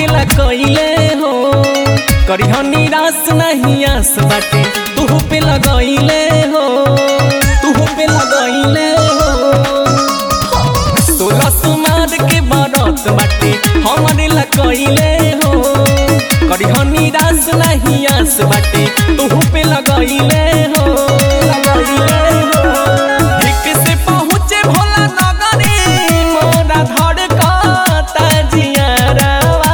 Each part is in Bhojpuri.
ला कइले हो करिह निराश नहीं आस बाटे तू पे लगइले हो तू पे लगइले हो सोलह सुमार के बरत बाटे हमरे ला कइले हो करिह निराश नहीं आस बाटे तू पे लगइले हो लगइले हो ठीक से पहुँचे भोला नगरी मोरा धड़ कता जियारावा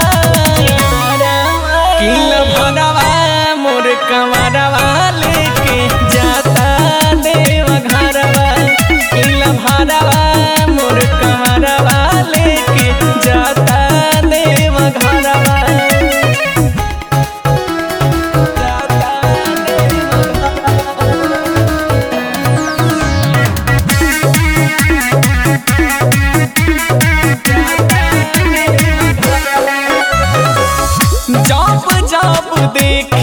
किल भरवा मोर कमरवा लेके जाता देव घरवा किल भरवा मोर कमरवा लेके जाता देव घरवा जाता देव घरवा जब जब देख